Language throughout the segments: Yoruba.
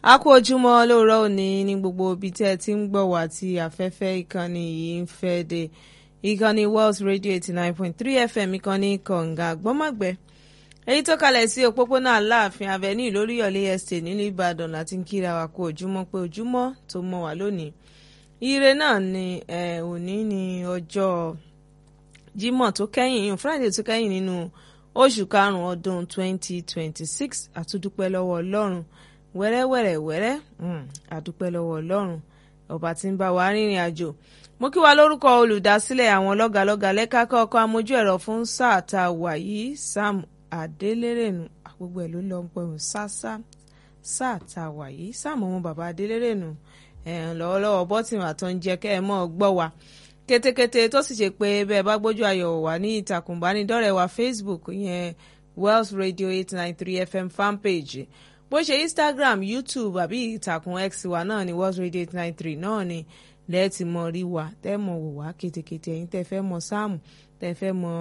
a kú ojúmọ́ lóòrọ̀ òní ní gbogbo ibi tí ẹ ti ń gbọ́ wá tí afẹ́fẹ́ ìkànnì yìí ń fẹ́ dé ìkànnì Wells Radio eighty nine point three FM ìkànnì kọ̀ǹga gbọ́mọ̀gbẹ́ èyí tó kalẹ̀ sí òpópónà aláàfin avenue lóríyọ̀lé estate nílùú Ìbàdàn láti ń kíra wa kú ojúmọ́ pé ojúmọ́ tó mọ́ wá lónìí ire náà ni òní ní ọjọ́ Jímọ̀ tó kẹ́yìn Friday tó kẹ́yìn nínú oṣù karùn-ún ọdún twenty twenty six àtúndúpẹ́ lọ́wọ́ Ọlọ́run wẹ́rẹ́wẹ́rẹ́ wẹ́rẹ́ àdúpẹ́ lọ́wọ́ Ọlọ́run ọba tí ń bá wa rìnrìn àjò mo kí wa lórúkọ olùdásílẹ̀ àwọn lọ́gàlọ́gà lẹ́ka kọ́kọ́ amójú ẹ̀rọ fún sáà tá a wà yìí Sam Adélérènù gbogbo ẹ̀ ló lọ ń pẹ̀hùn sáà sáà tá a wà yìí Sam ọmọ bàbá Adélérènù lọ́wọ́lọ́wọ́ bọ́tìmù àtọ́njẹ kẹ́ ẹ mọ́ ọ gbọ́ wa kétékété tó sì ṣe pé bẹ́ẹ̀ bá gbójú ayọ̀ wà ní ìtàkùn ìbánidọ́rẹ̀ẹ́ wa Facebook yẹn Wells Radio eight nine three FM fanpage bó ṣe Instagram YouTube àbí ìtàkùn X wa náà ni Wells Radio eight nine three náà ni lẹ́ẹ̀tì mọ rí wa tẹ́ mọ̀ wò wá kétékété ẹ̀yin tẹ́ fẹ́ mọ sáàmù tẹ́ fẹ́ mọ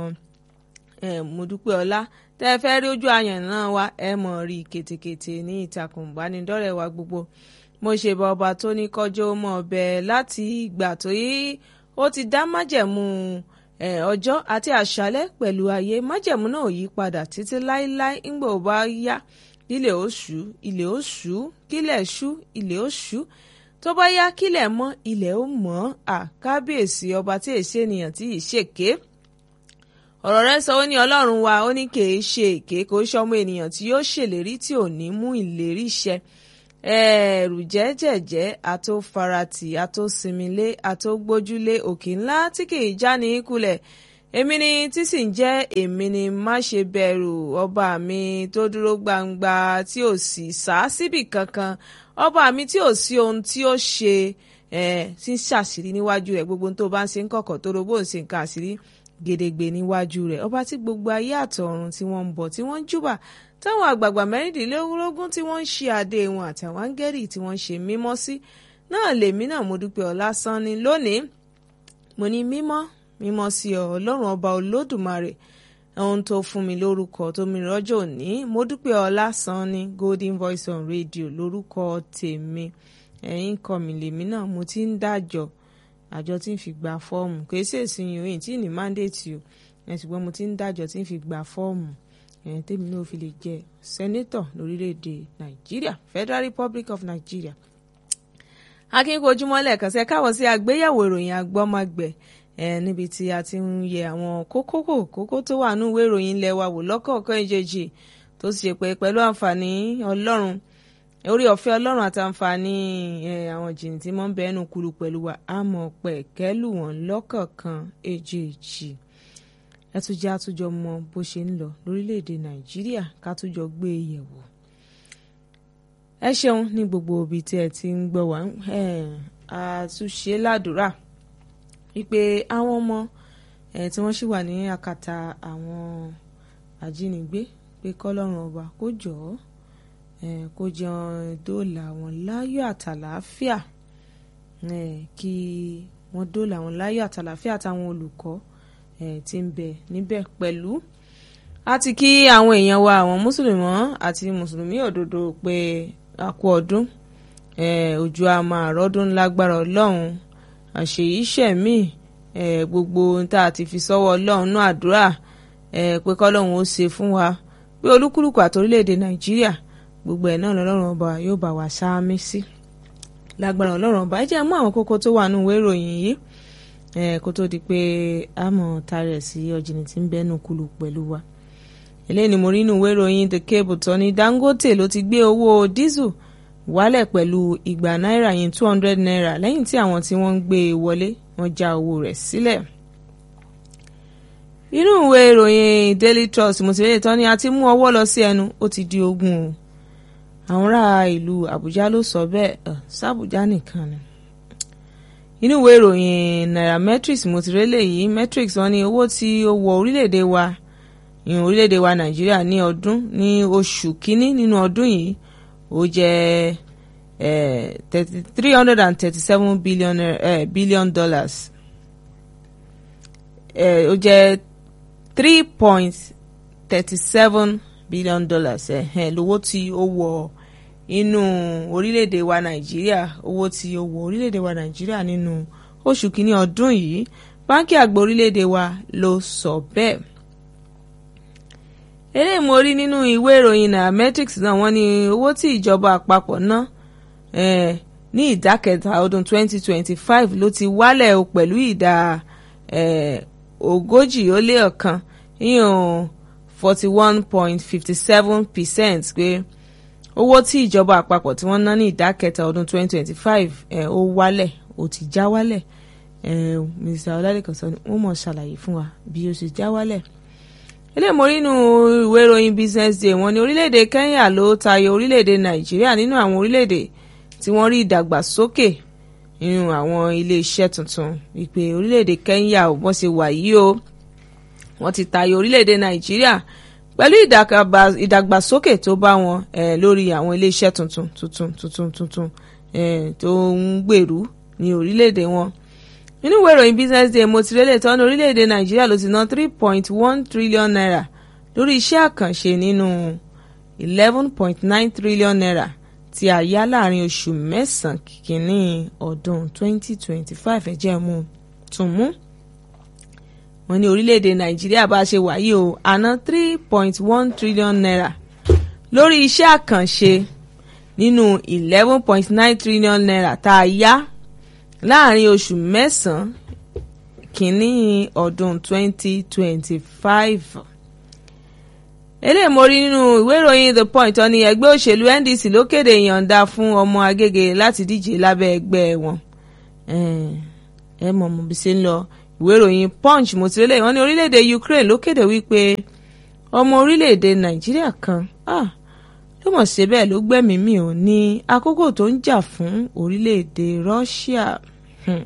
mọ̀dúpẹ́ ọlá tẹ́ fẹ́ rí ojú àyàn náà wá ẹ̀ mọ̀ rí kétékété ní ìtàkùn ìbánidọ́rẹ̀ẹ́ wa gbogbo mo ṣe bá ọba tó ní kọjọ́ mọ́ ọbẹ̀ láti ìgbà tó yí ó ti dá májẹ̀mú ọjọ́ àti àṣálẹ́ pẹ̀lú ayé májẹ̀mú náà yí padà títí láéláé ńgbà ó bá yá ilẹ̀ oṣù ilẹ̀ oṣù kílẹ̀ ṣú ilẹ̀ oṣù tó bá yá kílẹ̀ mọ́ ilẹ̀ ó mọ́ àkábíyèsí ọba tí èsì ènìyàn tí ì ṣèké ọ̀rọ̀ rẹ̀ sọ ó ní ọlọ́run wa ó ní kì í ṣe èké kò í ṣọmọ ènìyàn tí yóò ṣèlérí tí ò ní mú ìlérí ṣẹ ẹ̀ẹ̀rù jẹ́jẹ̀jẹ́ àtòfaratì àtòsinmilé àtògbójúlé òkè ńlá tí kì í já ní kulẹ̀ èmi ni tí sì ń jẹ́ èmi ni má ṣe bẹ̀rù ọba mi tó dúró gbangba tí ò sì sá síbì kankan ọba mi tí ò sí ohun tí ó ṣe tí ń ṣàṣírí níwájú rẹ̀ gbogbo tó bá ń ṣe ń kọ̀kọ̀ tó robó ń ṣe nǹkan àṣírí gedegbe níwájú rẹ̀ ọba tí gbogbo ayé àtọ̀run tí wọ́n ń bọ̀ tí wọ́n ń júbà táwọn àgbààgbà mẹ́rìndínlógún tí wọ́n ń ṣe adé wọn àtàwọn áńgẹ́rì tí wọ́n ń ṣe mímọ́ sí náà lèmi náà mo dúpẹ́ ọlásán ni lónìí mo ní mímọ́ mímọ́ sí ọ ọlọ́run ọba olódùmarè ohun tó fún mi lórúkọ tó mi rọ́jò òní mo dúpẹ́ ọlásán ní golden voice on radio lórúkọ tèmi ẹ̀yìn kọ́ mi lèmi náà mo ti ń dájọ́ àjọ tí ń fi gba fọ́ọ̀mù kò sí èsì yìí tí ní mandate o ẹ̀ ṣùgbọ́n mo ti ń dájọ́ tí ń fi gba fọ́ọ̀mù ẹ̀yìn tèmi náà fi lè jẹ́ sẹ́nétọ̀ lórílẹ̀‐èdè nàìjíríà federal republic of nigeria. akínkojúmọ́ lẹ́ẹ̀kan sẹ́ káwọ́ sí àgbéyẹ̀wò ìròyìn agbọ́magbẹ̀ ẹ̀ níbi tí a ti ń yẹ àwọn kókó kókó tó wà nínú ìwé ìròyìn ilẹ̀ wa wò lọ́kọ̀ọ̀kan ìjejì tó sì ṣe pé pẹ̀lú àǹfààní ọlọ́run orí ọ̀fẹ́ ọlọ́run àtàǹfààní àwọn jìnnì tí wọ́n ń bẹ ẹnu kuru pẹ̀lú wa àmọ́ pẹ̀kẹ́lù wọn lọ́kọ̀ọ̀kan èjèèjì ẹ tún jẹ́ àtúnjọ mọ bó ṣe ń lọ lórílẹ̀‐èdè nàìjíríà ká túnjọ gbé e yẹ̀wò. ẹ ṣeun ní gbogbo ibi tí ẹ ti ń gbọ́ wá àtúnṣe ládùúrà wípé àwọn ọmọ tí wọ́n ṣì wà ní àkàtà àwọn ajínigbé pé kọ́lọ́run ọba kó jọ̀ọ́ kó jẹun dóòlà wọn láyọ̀ àtàlàáfíà kí wọ́n dóòlà wọn láyọ̀ àtàlàáfíà àtàwọn olùkọ́ tí ń bẹ níbẹ̀ pẹ̀lú àti kí àwọn èèyàn wa àwọn mùsùlùmí àti mùsùlùmí òdodo pé àkú ọdún òjò a máa rọ́dún lágbára ọlọ́run àṣeyíṣẹ́mí gbogbo ohun tá a ti fi sọ́wọ́ ọlọ́run náà àdúrà pé kọ́lọ́run ó ṣe fún wa pé olúkúlùkù àti orílẹ̀-èdè nàìjíríà gbogbo ẹ̀ náà lọ́lọ́run ọba yóò bá wa sáámi sí lágbára ọlọ́run ọba ẹ jẹ́ mú àwọn kókó tó wà nínú ìwé ìròyìn yìí kó tó di pé a mọ̀ tarẹ̀ sí ọ̀jìnì tí ń bẹ́nu kulu pẹ̀lú wa. eléyìí ni mo rí inú ìwé ìròyìn The Cable tó ní Dangote ló ti gbé owó dísù wálẹ̀ pẹ̀lú igba náírà yẹn two hundred naira lẹ́yìn tí àwọn tí wọ́n ń gbé e wọlé wọ́n já owó rẹ̀ sílẹ̀. inú ìwé ìròyìn Daily Trust mo ti rí ìtọ́ni àti mú ọwọ́ lọ sí ẹnu ó ti di ogun o àwọn ará ìlú Àbújá ló sọ bẹ́ẹ̀ sábùjá nìkan ni inú ìwé ìròyìn nairametrics mo ti rélé yìí metrics wọ́n ní owó tí ó wọ orílẹ̀-èdè wa ìhùn orílẹ̀-èdè wa nàìjíríà ní ọdún ní oṣù kínní nínú ọdún yìí ó jẹ́ three hundred and thirty-seven billion uh, billion dollars ó jẹ́ three point thirty-seven billion dollars lówó tí ó wọ inú orílẹ̀-èdè wa nàìjíríà owó tí ó wọ orílẹ̀-èdè wa nàìjíríà nínú oṣù kínní ọdún yìí báńkì àgbà orílẹ̀-èdè wa ló sọ bẹ́ẹ̀. eléyìí mo rí nínú ìwé ìròyìn nairametrics náà wọ́n ní owó tí ìjọba àpapọ̀ ná ní ìdá kẹta ọdún 2025 ló ti wálẹ̀ o pẹ̀lú ìdá ogójì ó lé ọ̀kan yíyan forty one point fifty seven percent pé owó tí ìjọba àpapọ̀ tí wọ́n ná ní ìdá kẹta ọdún 2025 ó wálẹ̀ ó ti já wálẹ̀ Mr. Ọlálẹ́kan sọ ni wọ́n mọ̀ ṣàlàyé fún wa bí ó ṣe já wálẹ̀ eléyìí mo rí nínú ìwé ìròyìn business day wọ́n ní orílẹ̀-èdè Kenya ló tayọ orílẹ̀-èdè Nàìjíríà nínú àwọn orílẹ̀-èdè tí wọ́n rí ìdàgbàsókè nínú àwọn ilé-iṣẹ́ tuntun wípé orílẹ̀-èdè Kenya ò bọ́n ṣe wà yìí o wọ́n ti tayọ orílẹ̀-èdè Nàìjíríà pẹ̀lú ìdàgbàsókè tó bá wọn lórí àwọn ilé-iṣẹ́ tuntun tuntun tuntun tuntun tó ń gbèrú ní orílẹ̀-èdè wọn nínú ìwé ìròyìn business day mo ti rélé tán ní orílẹ̀-èdè Nàìjíríà ló ti ná three point one trillion naira lórí iṣẹ́ àkànṣe nínú eleven point nine trillion naira tí a yá láàrin oṣù mẹ́sàn-án kìíní ọdún 2025 ẹ̀jẹ̀ mú tún mú. wọ́n ní orílẹ̀-èdè nàìjíríà bá ṣe wáyé o àná 3.1 trillion naira lórí iṣẹ́ àkànṣe nínú 11.9 trillion naira tá a yá láàrin oṣù mẹ́sàn-án kìíní ọdún 2025 eléyìí mo rí nínú ìwé ìròyìn the point ó ní ẹgbẹ́ òṣèlú NDC ló kéde ìyọ̀ǹda fún ọmọ Agége láti díje lábẹ́ ẹgbẹ́ wọn ẹ mọ̀ mo bí ṣe ń lọ ìwé ìròyìn punch mo ti rí lẹ́yìn wọ́n ní orílẹ̀-èdè Ukraine ló kéde wípé ọmọ orílẹ̀-èdè Nàìjíríà kan ló mọ̀ ṣe bẹ́ẹ̀ ló gbẹ́mìí mì ò ní àkókò tó ń jà fún orílẹ̀-èdè Russia. Hmm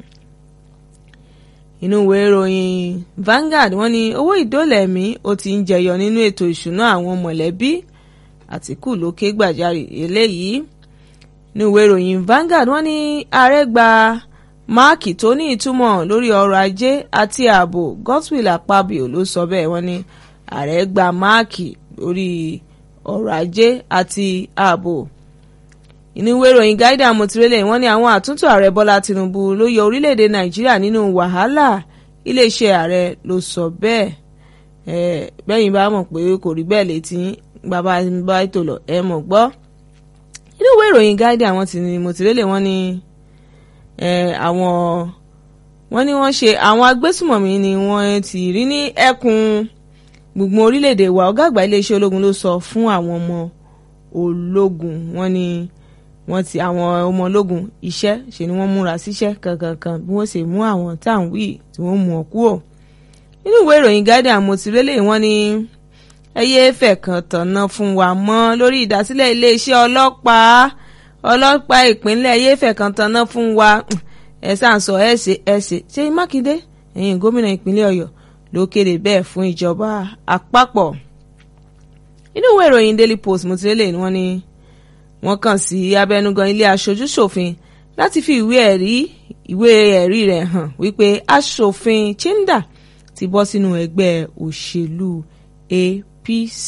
inú ìwé ìròyìn Vanguard wọ́n ní owó ìdólẹ̀mí ó ti ń jẹyọ nínú ètò ìṣúná àwọn mọ̀lẹ́bí Àtìkù ló ké gbàjarè eléyìí inú ìwé ìròyìn Vanguard wọ́n ní ààrẹ gba máàkì tó ní ìtumọ̀ lórí ọrọ̀ ajé àti ààbò Godswill Akpabio ló sọ bẹ́ẹ̀ wọ́n ní ààrẹ gba máàkì lórí ọrọ̀ ajé àti ààbò inú ìwé ìròyìn Guardian motirele wọ́n ní àwọn àtúntò ààrẹ Bọ́lá Tinubu ló yọ orílẹ̀-èdè Nàìjíríà nínú wàhálà iléeṣẹ́ ààrẹ ló sọ bẹ́ẹ̀ ẹ bẹ́yìn bá mọ̀ pé kò rí bẹ́ẹ̀ létí bàbá bá ètò lọ ẹ mọ̀ gbọ́ inú ìwé ìròyìn Guardian wọ́n ti ní motirele wọ́n ní àwọn wọ́n ní wọ́n ṣe àwọn agbésùmọ̀mí ni wọ́n ti rí ní ẹkùn gbùngbùn orílẹ̀-èdè wa ọ̀gá àgbà iléeṣẹ́ ológun ló sọ fún àwọn ọmọ ológun wọ́n ní wọ́n ti àwọn ọmọ ológun iṣẹ́ ṣe ni wọ́n múra síṣẹ́ kankankan bí wọ́n ṣe mú àwọn tá à ń wí tí wọ́n mú ọ kúrò. nínú ìwé ìròyìn Guardian mo ti rélé wọ́n ní ẹyẹ fẹ̀kàn tọ̀nà fún wa mọ́ lórí ìdásílẹ̀ iléeṣẹ́ ọlọ́pàá ọlọ́pàá ìpínlẹ̀ ẹyẹ fẹ̀kàn tọ̀nà fún wa ẹ sàn sọ ẹ ṣe ẹ ṣe ṣe Mákindé ẹ̀yìn gómìnà ìpínlẹ̀ Ọ̀yọ́ ló kéde bẹ́ẹ̀ fún ìjọba àpapọ̀. nínú ìwé ìròyìn Daily Post mo ti rélé wọ́n ní wọ́n kàn sí abẹnugan ilé aṣojú-ṣòfin láti fi ìwé ẹ̀rí ìwé ẹ̀rí rẹ̀ hàn wípé aṣòfin Chinda ti bọ́ sínú ẹgbẹ́ òṣèlú APC.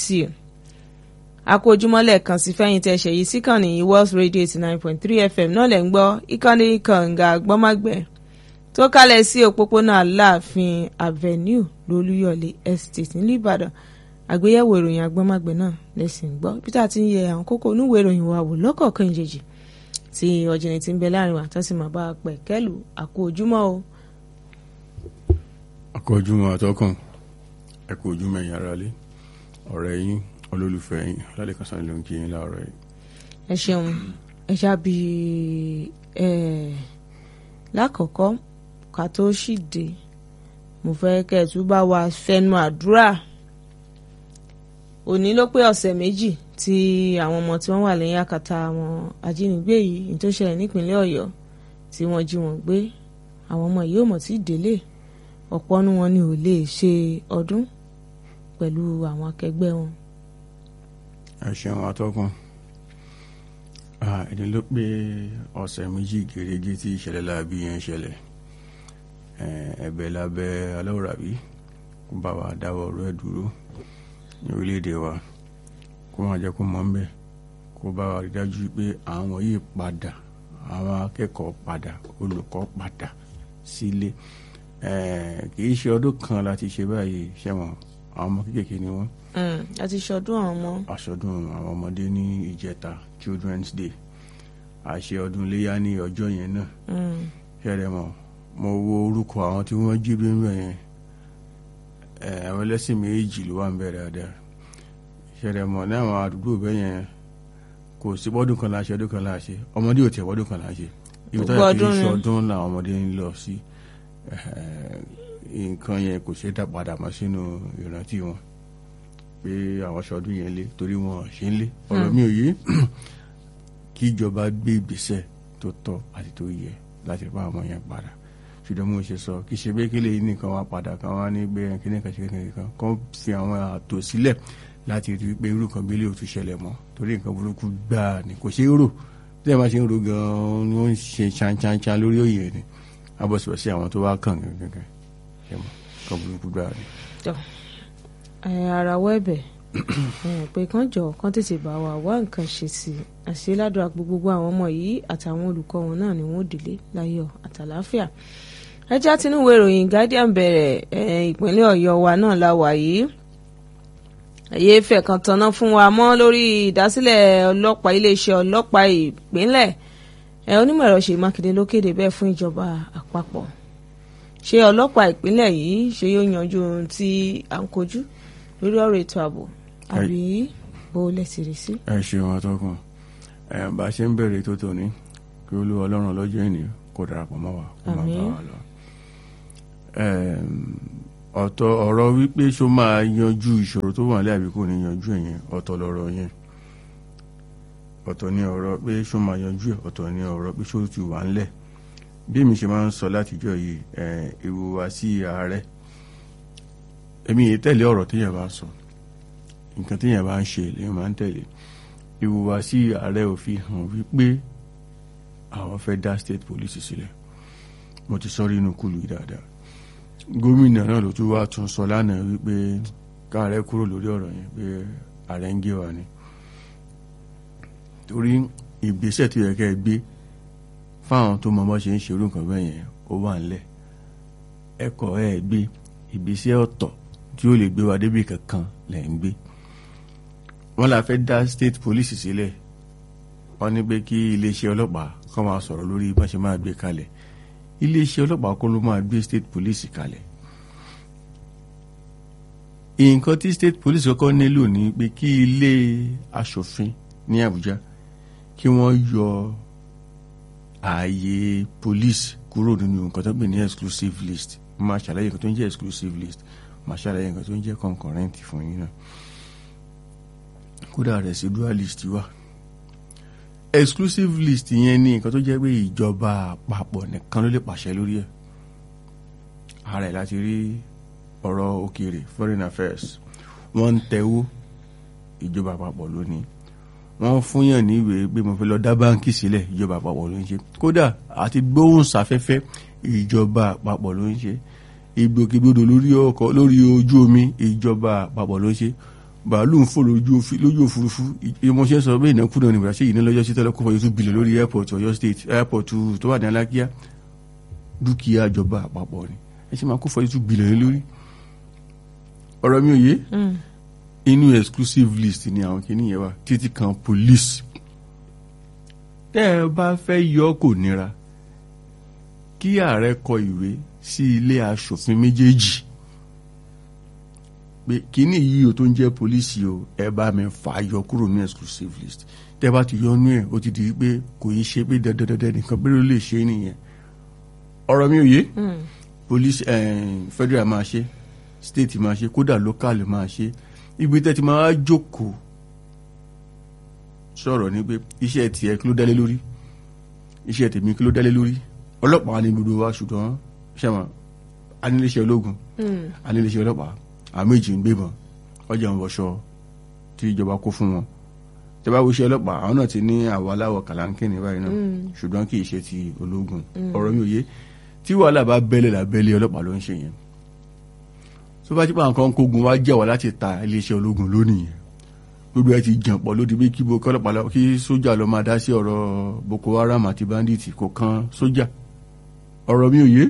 akójúmọ́lẹ̀ kan sí fẹ́yìn tẹ́ ṣẹ̀yí síkànnì Wells Radio eighty nine point three FM náà lẹ́ ń gbọ́ ìkànnì kànga gbọ́mágbẹ́ tó kálẹ̀ sí òpópónà Aláàfin Avenue lólúyọ̀lé Estate nílùú Ìbàdàn àgbéyẹ̀wò ìròyìn agbọ́nmágbẹ́ náà lẹ́sìn gbọ́ bí tá a ti ń yẹ àwọn kókó onúwèé ìròyìn wa wò lọ́kọ̀ọ̀kan ìjèjì tí ọ̀jìnì ti ń bẹ láàrin wa tó sì máa bá a pẹ̀ kẹ́lù àkó ojúmọ́ o. àkó ojúmọ́ àtọkùn ẹ kú ojúmọ́ ẹ̀yin aráalé ọ̀rẹ́ yín olólùfẹ́ yín Ọlálẹ́kan Sanni ló ń kí yín láàárọ̀ yìí. ẹ ṣeun ẹ ṣáàbì ẹ lákọ̀ọ́kọ́ ká tó ṣìdè mo fẹ́ kẹ́ ẹ̀ tún bá wa fẹnu àdúrà òní ló pé ọ̀sẹ̀ méjì tí àwọn ọmọ tí wọ́n wà lẹ́yìn àkàtà àwọn ajínigbé yìí ní tó ṣẹlẹ̀ nípínlẹ̀ ọ̀yọ́ tí wọ́n jí wọn gbé àwọn ọmọ yìí ò mọ̀ tí délé ọ̀pọ̀ nu wọn ni ò lè ṣe ọdún pẹ̀lú àwọn akẹgbẹ́ wọn. ẹ ṣeun atọ́kùn ẹni ló pé ọ̀sẹ̀ méjì gèrègé tí ìṣẹ̀lẹ̀ láabi yẹn ṣẹlẹ̀ ẹ̀bẹ̀ lábẹ́ aláwòrábí kó bá wa dáwọ́ ọ̀rọ̀ ẹ̀ dúró ní orílẹ̀-èdè wa kó máa jẹ́ kó mọ́ ń bẹ̀ kó kó bá wa rí dájú pé àwọn yìí padà àwọn akẹ́kọ̀ọ́ padà olùkọ́ padà sílé kì í ṣe ọdún kan láti ṣe báyìí ṣẹ́wọ̀n àwọn ọmọ kéékèèké ni wọ́n àti ṣọdún àwọn ọmọ. aṣọdún àwọn ọmọdé ní ìjẹta children's day àṣe ọdún iléyà ní ọjọ́ yẹn náà ṣẹlẹ̀ mọ́ mo wo orúkọ àwọn tí wọ́n jí bí nínú yẹn àwọn ẹlẹ́sìn méjì ló wà ń bẹ̀rẹ̀ dáadáa ṣẹlẹ̀ mọ́ ní àwọn àdúgbò bẹ́ẹ̀ yẹn kò sí bọ́dún kan láṣẹ ọdún kan láṣẹ ọmọdé ò tẹ̀ bọ́dún kan láṣẹ ibi tó yẹ kí n ṣe ọdún làwọn ọmọdé ń lọ sí nǹkan yẹn kò ṣe é dá padà mọ́ sínú ìrántí wọn pé àwọn ṣọdún yẹn lé torí wọn ṣe ń lé ọ̀rọ̀ mi ò yé kí ìjọba gbé ìgbésẹ̀ tó tọ́ àti tó yẹ láti bá àwọn yẹn padà ṣùgbọ́n mo ṣe sọ kì í ṣe pé kí lè nìkan wá padà kan wá ní gbé kíní kan ṣe kíní kan kan fi àwọn àtò sílẹ̀ láti rí i pé irú kan gbélé ò tún ṣẹlẹ̀ mọ́ torí nǹkan burúkú gbáà ni kò ṣe é rò tí ẹ máa ṣe ń ro gan-an ni wọ́n ń ṣe ṣanṣanṣan lórí òye ni abọ́sibọ́sí àwọn tó wá kàn gẹ́gẹ́ ṣe mọ́ nǹkan burúkú gbáà ni. ara wẹ́bẹ̀ pé kán jọ kán tètè bá wa wá nǹkan ṣe sí i àṣẹ ládùúgbò gbogbo àwọn ọmọ yìí àtàwọn olùkọ́ wọn náà ni wọ́n délé láyọ̀ àtàláfíà ẹjá tinúwé ìròyìn Guardian bẹ̀rẹ̀ ìpínlẹ̀ Ọ̀yọ́ wa náà la wà yìí ẹ̀yẹ fẹ̀ kan tanná fún wa mọ́ lórí ìdásílẹ̀ ọlọ́pàá iléeṣẹ́ ọlọ́pàá ìpínlẹ̀ ẹ̀ onímọ̀ ẹ̀rọ Ṣèyí Mákindé ló kéde bẹ́ẹ̀ fún ìjọba àpapọ̀ ṣé ọlọ́pàá ìpínlẹ̀ yìí ṣe yóò yanjú ohun tí à ń kojú lórí ọ̀rọ̀ ètò ààbò àbí bó lẹ́sìn rí sí. ẹ ṣeun atọ́kùn bá a ṣe ń bẹ̀rẹ̀ tó tòní kí olúwa ọlọ́run lọ́jọ́ ènìyàn kó darapọ̀ mọ́ wa kó máa bá wa lọ. ọ̀tọ̀ ọ̀rọ̀ wípé ṣó máa yanjú ìṣòro tó wà láàbí kò ní yanjú ẹ̀yẹn ọ̀tọ̀ lọ̀rọ̀ yẹn ọ̀tọ̀ ni ọ̀rọ̀ pé ṣó máa yanjú ẹ̀ ọ̀tọ̀ ni ọ̀rọ̀ pé ṣó ti wà ńlẹ̀ bí èmi ṣe máa ń sọ látijọ́ yìí ìhùwàsí ààrẹ èmi yìí tẹ̀lé ọ̀rọ̀ téèyàn bá sọ nǹkan téèyàn bá ń ṣe lèèyàn máa ń tẹ̀lé ìhùwàsí ààrẹ ò fi hàn wípé àwọn fẹ́ dá state police sílẹ̀ mo ti sọ rí inú kùlù yìí dáadáa gómìnà náà ló tún wá tún sọ lánàá wípé káàrẹ kúrò lórí ọ̀rọ̀ yẹn pé ààrẹ ń gé wa ni torí ìgbésẹ̀ tó yẹ kẹ́ ẹ gbé fáwọn tó mọ bá ṣe ń ṣerú nǹkan bẹ́ẹ̀ yẹn ó wà ńlẹ̀ ẹ̀kọ́ ẹ̀ gbé ìgbésẹ̀ ọ̀tọ̀ tí ó lè gbé wa débi kankan lẹ̀ ń gbé wọ́n la fẹ́ dá state police sílẹ̀ wọ́n ní pé kí iléeṣẹ́ ọlọ́pàá kọ́ máa sọ̀rọ̀ lórí bá ṣe máa gbé kalẹ̀ iléeṣẹ́ ọlọ́pàá kọ́ ló máa gbé state police kalẹ̀ nǹkan tí state police kọ́kọ́ nílò ní pé kí ilé aṣòfin ní Àbújá kí wọ́n yọ ààyè police kúrò nínú nǹkan tó ń pè ní exclusive list máa ṣàlàyé nǹkan tó ń jẹ́ exclusive list máa ṣàlàyé nǹkan tó ń jẹ́ concurrent fún yín náà kódà residual list wà exclusive list yẹn ní nǹkan tó jẹ́ pé ìjọba àpapọ̀ nìkan ló lè pàṣẹ lórí ẹ̀ ààrẹ láti rí ọ̀rọ̀ òkèèrè foreign affairs wọ́n ń tẹ̀wó ìjọba àpapọ̀ lónìí wọ́n fún yàn ní ìwé pé mo fẹ́ lọ dá báńkì sílẹ̀ ìjọba àpapọ̀ ló ń ṣe kódà àti gbóhùnsáfẹ́fẹ́ ìjọba àpapọ̀ ló ń ṣe ìgbòkègbodò lórí ọkọ̀ lórí ojú omi ìjọba àpapọ̀ ló ń ṣe bàálù ń fò lójú òfurufú ìmọ̀ṣẹ́ sọ pé ìnákúnà ní ìbúrasẹ́ yìí ní lọ́jọ́ sí tọ́lọ́ kó fọyọ́ tún bìlẹ̀ lórí airport Ọ̀yọ́ state airport tó wà ní Alákíá dúkìá ìjọba àpapọ̀ ni ẹ ṣe máa kó fọyọ́ tún bìlẹ̀ lórí ọ̀rọ̀ mi ò yé inú exclusive list ni àwọn kìíní yẹn wà títí kan police tẹ́ ẹ bá fẹ́ yọ kò nira kí ààrẹ kọ ìwé sí ilé aṣòfin méjèèjì pé kìíní yìí o tó ń jẹ́ pólísì o ẹ bá mi fà á yọ kúrò ní exclusive list tẹ́ bá ti yọ nú ẹ̀ ó ti di pé kò yí ṣe pé dandandandan nìkan pé ló lè ṣe nìyẹn ọ̀rọ̀ mi ò yé police federal máa ṣe state máa ṣe kódà local máa ṣe ibi tẹ́ ti máa jókòó sọ̀rọ̀ ni pé iṣẹ́ tiẹ̀ kí ló dálé lórí iṣẹ́ tèmi kí ló dálé lórí ọlọ́pàá ni gbogbo wa ṣùgbọ́n ṣẹ́wọ̀n aníléeṣẹ́ ológun aníléeṣẹ́ ọlọ́pàá àwọn méjì ń gbébọn ọjà ń wọṣọ tí ìjọba kó fún wọn tẹ́bá wo iṣẹ́ ọlọ́pàá àwọn náà ti ní àwọ̀ aláwọ̀ kàlánkìnì báyìí náà ṣùgbọ́n kì í ṣe ti ológun ọ̀rọ̀ mi ò yé tí wàhálà bá bẹ́lẹ̀ lábẹ́lẹ̀ ọlọ́pàá ló ń ṣe yẹn tó bá jípa nǹkan kógun wá jẹ́ wá láti ta iléeṣẹ́ ológun lónìí yẹn gbogbo ẹ ti jàn pọ̀ lódì bí kí boko ọlọ́pàá lọ kí sójà lọ máa dá sí ọ̀rọ̀ boko haram àti bandits kò kan sójà ọ̀rọ̀ mi ò yé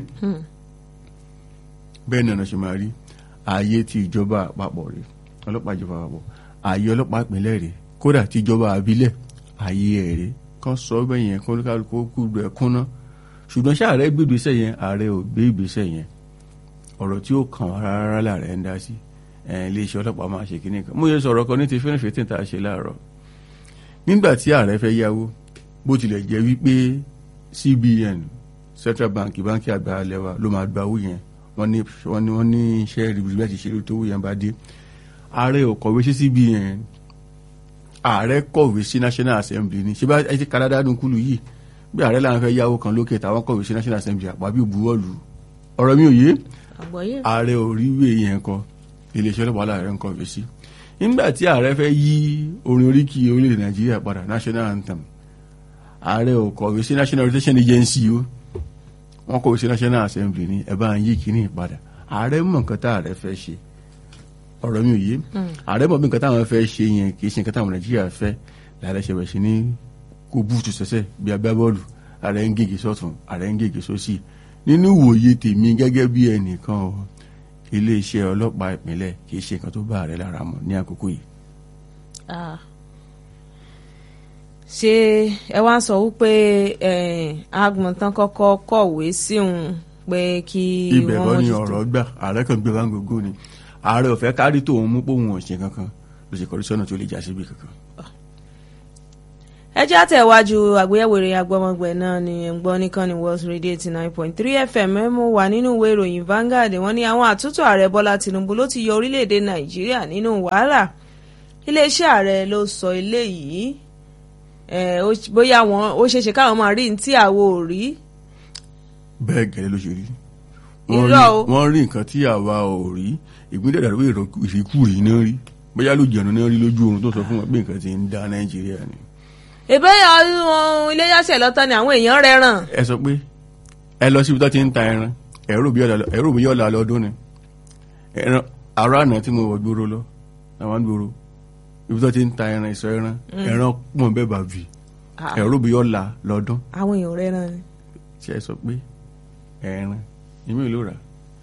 bẹ́ẹ̀ ni ọ̀nà ṣe máa rí ààyè ti ìjọba àpapọ̀ rẹ̀ ọlọ́pàá ìjọba àpapọ̀ ààyè ọlọ́pàá ìpínlẹ̀ rẹ̀ kódà ti ìjọba àbílẹ̀ ààyè ẹ̀ rẹ̀ kán sọ bẹ́ẹ̀ yẹn kó kálukú kú rẹ̀ kúnná ṣùgbọ́n ṣé ààrẹ gbé ìgbésẹ̀ yẹn ààrẹ ò gbé ìgbésẹ̀ yẹn ọ̀rọ̀ tí ó kàn wá rárá làárẹ̀ ń dá sí iléeṣẹ́ ọlọ́pàá máa ṣe kíní kan mo yẹ sọ̀rọ̀ kan ní ti fẹ́rẹ̀ fẹ́tẹ̀ tá a ṣe láàárọ̀ nígbà tí ààrẹ fẹ́ yáwó bó tilẹ̀ jẹ́ wípé CBN Central Bank báńkì àgbà lẹ́wà ló máa gba owó yẹn wọ́n ní wọ́n ní wọ́n ní iṣẹ́ rìbìrìbì àti ìṣèlú tó owó yẹn bá dé ààrẹ ò kọ̀wé sí CBN ààrẹ kọ̀wé sí National Assembly ni ṣé bá ẹ ti kàdádá nunkulu yìí bí ààrẹ làwọn fẹ́ yáwó kan lókè táwọn kọ̀wé sí National Assembly àpábí òbuwọ́lù ọ̀rọ̀ mi ò yé ààrẹ ò rí ìwé yẹn kọ iléeṣẹ́ ọlọ́pàá láàrẹ ń kọ̀wé sí nígbà tí ààrẹ fẹ́ yí orin oríkì orílẹ̀-èdè nàìjíríà padà national anthem ààrẹ ò kọ̀wé sí national rotation agency o wọ́n kọ̀wé sí national assembly ní ẹ bá ń yí kíní padà ààrẹ mọ̀ nǹkan tá ààrẹ fẹ́ ṣe ọ̀rọ̀ mi ò yé ààrẹ mọ̀ bí nǹkan táwọn fẹ́ ṣe yẹn kì í ṣe nǹkan táwọn nàìjíríà fẹ́ láàrẹ ṣe bẹ̀ sí ní kó búùtù sẹ́sẹ̀ bí agbábọ́ọ̀lù ààrẹ ń gègé sọ́tún ààrẹ ń gègé sósì nínú ìwòye tèmi gẹ́gẹ́ bí ẹnìkan o iléeṣẹ́ ọlọ́pàá ìpínlẹ̀ kìí ṣe nǹkan tó bá ààrẹ lára mọ̀ ní àkókò yìí. ṣé ẹ wá ń sọ wípé agbọ̀ntàn kọ́kọ́ kọ̀wé sí òun pé kí wọ́n ibẹ̀ kọ́ ni ọ̀rọ̀ gbà ààrẹ kan gbé wáńgó gó ni ààrẹ ò fẹ́ kárí tòun mú pòun ọ̀sẹ̀ kankan ló ṣe kọrí sọ́nà tó lè já síbi kankan. ẹ jẹ́ àtẹ̀wájú àgbéyẹ̀wò ìròyìn agbọ́mọgbẹ̀ náà ni ẹ̀ ń gbọ́ nìkan ní World Radio eighty nine point three FM ẹ̀ mú wà nínú ìwé ìròyìn Vanguard wọ́n ní àwọn àtúntò ààrẹ Bọ́lá Tinubu ló ti yọ orílẹ̀-èdè Nàìjíríà nínú wàhálà iléeṣẹ́ ààrẹ ló sọ eléyìí bóyá wọn ó ṣeéṣe káwọn máa rí ní tí àwo ò rí. bẹ́ẹ̀ gẹ́lẹ́ ló ṣe rí irọ́ o wọ́n rí nǹkan tí àwa ò rí ìpínlẹ̀ ìdàrú ìrìkúrì náà rí bóyá ló jẹ̀nu náà rí lójú oorun tó sọ fún wọn pé nǹkan ti ń dá Nàìjíríà ni ìbéyà ọdún iléyàsẹ̀ lọ́tọ́ ni àwọn èèyàn rẹ̀ ràn. ẹ sọ pé ẹ lọ síbi tó ti ń ta ẹran ẹ̀rọ bí yọ̀ọ̀la lọ́dún ni ẹran àrà àná tí mo wọ̀ gbòòrò lọ àwọn gbòòrò ibi tó ti ń ta ẹran ìsọ ẹran ẹran pọ̀ bẹ́ẹ̀ bá bì ẹ̀rọ bí yọ̀ọ̀la lọ́dún. àwọn èèyàn rẹ̀ ràn ni. ṣe é sọ pé ẹran ìmí ìlú rà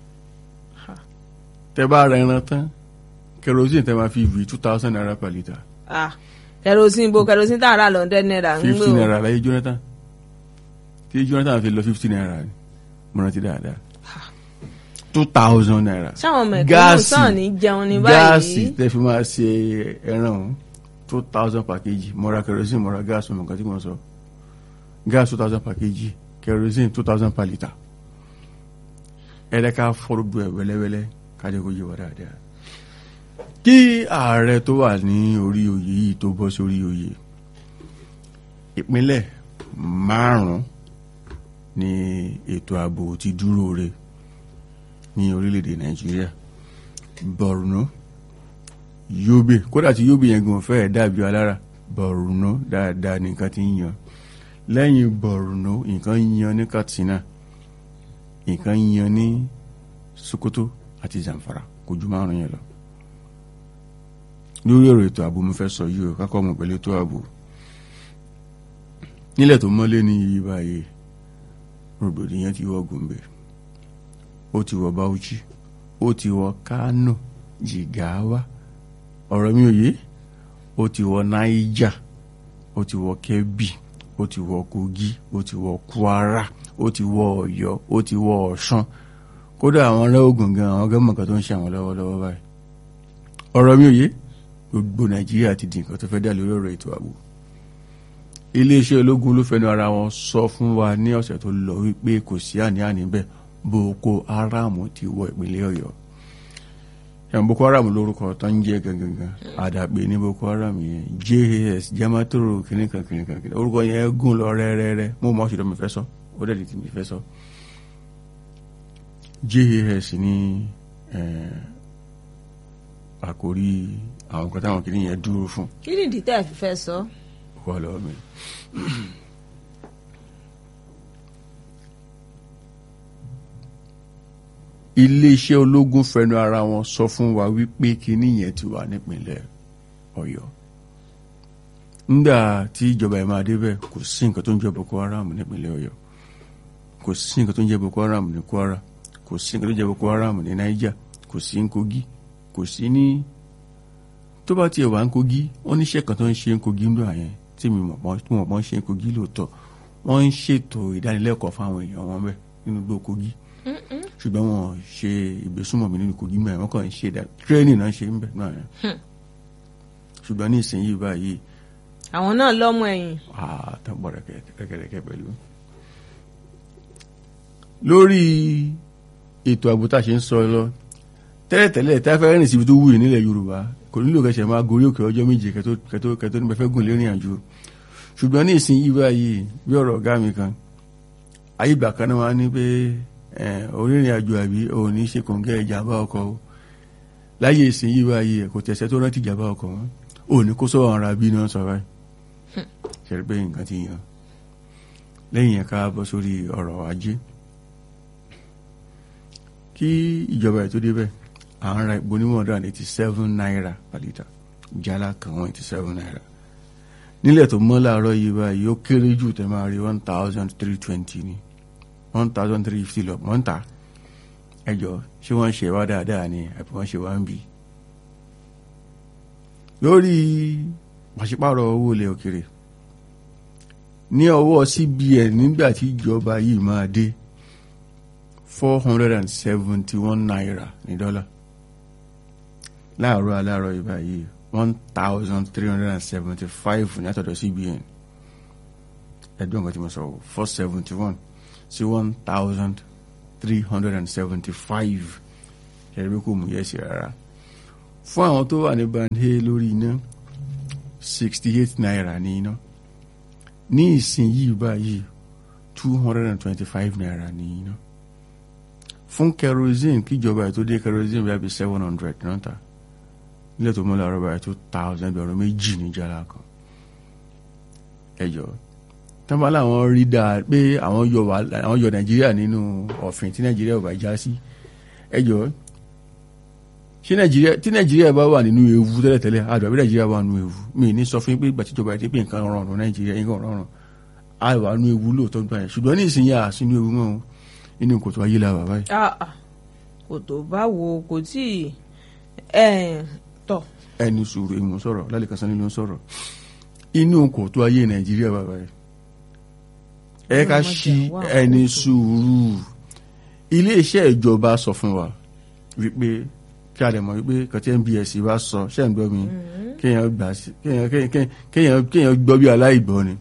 tẹ bá ra ẹran tán kerosene tẹ máa fi vi two thousand naira per litre kerosene bo kerosene tá a rà lọ́ndẹ̀ náírà ń gbé o. fifty naira láyé Jonathan tí Jonathan fi lọ fifty naira ni mo rántí dáadáa two thousand naira. sáwọn mẹ̀kúnnù sàn ní jẹun ní báyìí. gáàsì tẹ fi máa ṣe ẹran ọ̀hún two thousand per kg mo ra kerosene mo ra gáàsì mo nǹkan tí mo sọ gáàsì two thousand per kg kerosene two thousand per litre ẹlẹ́ka fọ́rọ̀dù ẹ̀ wẹ́lẹ́wẹ́lẹ́ kájẹ́ kó yé wa dáadáa kí ààrẹ tó wà ní orí oyè yìí tó bọ́ sórí oyè ìpínlẹ̀ márùn-ún ni ètò ààbò ti dúró re ní orílẹ̀-èdè nàìjíríà borno yobe kódà tí yobe yẹn gan fẹ́ẹ̀ dàbí alára borno dáadáa nìkan ti ń yan lẹ́yìn borno nǹkan yan ní katsina nǹkan yan ní sokoto àti zamfara kò ju márùn yẹn lọ lórí ọ̀rọ̀ ètò ààbò mo fẹ́ sọ yìí o kákọ́ mọ̀ pẹ̀lú ètò ààbò nílẹ̀ tó mọ́lé ní iye báyìí rògbòdìyàn ti wọ gombe ó ti wọ bauchi ó ti wọ kano jigawa ọ̀rọ̀ mi ò yé ó ti wọ naija ó ti wọ kebbi ó ti wọ kogi ó ti wọ kwara ó ti wọ ọ̀yọ́ ó ti wọ ọ̀ṣun kódà àwọn ará ogun gan àwọn gẹ́mọ̀ kan tó ń ṣe àwọn lọ́wọ́lọ́wọ́ báyìí ọ̀rọ̀ mi ò yé gbogbo nàìjíríà ti di nǹkan tó fẹ́ dá lórí ọ̀rọ̀ ètò ààbò iléeṣẹ́ ológun ló fẹnu ara wọn sọ fún wa ní ọ̀sẹ̀ tó lọ wípé kò sí àní-àní bẹ́ẹ̀ boko haram ti wọ ìpínlẹ̀ ọ̀yọ́ ẹ̀wọ̀n boko haram lórúkọ tó ń jẹ́ gangan àdàpè ní boko haram yẹn jas jamatoro kìnìkan kìnìkan kìnìkan orúkọ yẹn gùn lọ rẹ́rẹ́rẹ́ mo mọ̀ ṣùgbọ́n mi fẹ́ sọ ó dẹ̀ di tí mi fẹ́ sọ jas ní àkórí àwọn kan táwọn kìnìún yẹn dúró fún. kí ni ìdí tẹ́ ẹ fi fẹ́ sọ. wà lọ́wọ́ mi. iléeṣẹ́ ológun fẹnu ara wọn sọ fún wa wípé kìnìún yẹn ti wà nípìnlẹ̀ ọ̀yọ́ nígbà tí ìjọba ẹ̀ máa débẹ̀ kò sí nǹkan tó ń jẹ́ Boko Haram nípínlẹ̀ Ọ̀yọ́ kò sí nǹkan tó ń jẹ́ Boko Haram ní Kwara kò sí nǹkan tó ń jẹ́ Boko Haram ní Niger kò sí ní Kogi kò sí ní tó bá tiẹ̀ wà ń Kogi wọ́n níṣẹ́ kan tó ń ṣe ń Kogi ńlọ àyẹn tí mi mọ̀ pọ́n tí wọ́n pọ́n ṣe ń Kogi lóòótọ́ wọ́n ń ṣètò ìdánilẹ́kọ̀ọ́ fáwọn èèyàn wọn bẹ́ẹ̀ nínú igbó Kogi ṣùgbọ́n wọn ṣe ìgbésùnmọ̀mí nínú Kogi mẹ́rin wọ́n kàn ń ṣe tírénì náà ṣe ń bẹ̀ náà yẹn ṣùgbọ́n ní ìsinyìí báyìí àwọn náà lọ́mọ ẹ̀yìn. àtàbọ̀ rẹ̀kẹ̀rẹ̀kẹ̀ pẹ̀lú. lórí ètò ààbò tá a ṣe ń sọ lọ tẹ́lẹ̀tẹ́lẹ̀ tá a fẹ́ rìn síbi tó wúyè nílẹ̀ Yorùbá kò nílò kẹsẹ̀ máa gorí òkè ọjọ́ méje kẹtó kẹtó kẹtó nípa fẹ́ gùn lérìn àjò ṣùgbọ́n ní ìsinyìí báyìí bí ọ̀rọ̀ ọ̀gá mi kan ayé ìgbà kan náà wá ní pé orírìn àjò àbí òun ní ṣe kòǹgẹ́ ìjàmbá ọkọ̀ o láyé ìsinyìí báyìí kò tẹ̀sẹ̀ tó rántí ìjàmbá ọkọ̀ wọn òun ní kó sọ̀rọ̀ ara bí náà sọ báyìí ṣe pé nǹkan ti yàn lẹ́yìn ẹ̀ka bọ́ sórí ọ̀rọ̀ ajé kí ìjọba ẹ̀ tó débẹ̀ à ń ra ìbò ní one hundred and eighty seven naira per litre jálá kan one eighty seven naira nílẹ̀ tó mọ́ láàárọ̀ yìí báyìí ó kéré jù tẹ́ máa rí one thousand three twenty ni one thousand three fifty lọ wọ́n ń tà ẹjọ́ ṣé wọ́n ṣe wá dáadáa ni àbí wọ́n ṣe wá ń bì lórí pàṣípàrọ̀ owó ilẹ̀ òkèrè ní ọwọ́ CBN nígbà tí ìjọba yìí máa dé four hundred and seventy one naira ní dọ́là láàárọ̀ aláàárọ̀ ìbá yìí one thousand three hundred and seventy five ní àtọ̀dọ̀ CBN ẹ̀dùn nǹkan tí mo sọ four seventy one sí one thousand three hundred and seventy five ẹ̀rí kò mú yẹ̀sì rárá fún àwọn tó wà ní bande lórí iná sixty eight naira ní iná ní ìsinyìí báyìí two hundred and twenty five naira ní iná fún kerosene kíjọba ẹ̀ tó dé kerosene bí i seven hundred náà ta nílẹ̀ tó mọ́ láàárọ̀ báyìí two thousand ẹgbẹ̀rún méjì ní jálá kan ẹjọ́ tọ́ba làwọn rí dáa pé àwọn yọ àwọn yọ nàìjíríà nínú ọ̀fìn tí nàìjíríà ò bá já sí ẹjọ́ ṣé nàìjíríà tí nàìjíríà bá wà nínú ewu tẹ́lẹ̀tẹ́lẹ̀ àdùn àbí nàìjíríà wà nínú ewu mi ní sọ fún yín pé ìgbà tíjọba ti pé nǹkan rọrùn nàìjíríà yín kan rọrùn a wà nínú ewu lóòótọ́ gbà yẹn ṣùgbọ́n ní ìsinyìí à sínú ewu mọ́ inú kòtò ayé la wà báyìí. kò tó báwo kò tí ì tọ̀. ẹni sùúrù èmi sọ̀rọ̀ lálẹ́ kan sanni ló ń sọ̀rọ̀ inú kòtò ayé nàìjíríà wà báyìí ẹ ká ṣí ẹni sùúrù iléeṣẹ́ ìjọba sọ fún wa wípé kí a lè mọ̀ wípé kàtí NBS bá sọ ṣe ń gbọ́ mi kéèyàn gbà sí kéèyàn kéèyàn gbọ́ bí aláìgbọ́ ni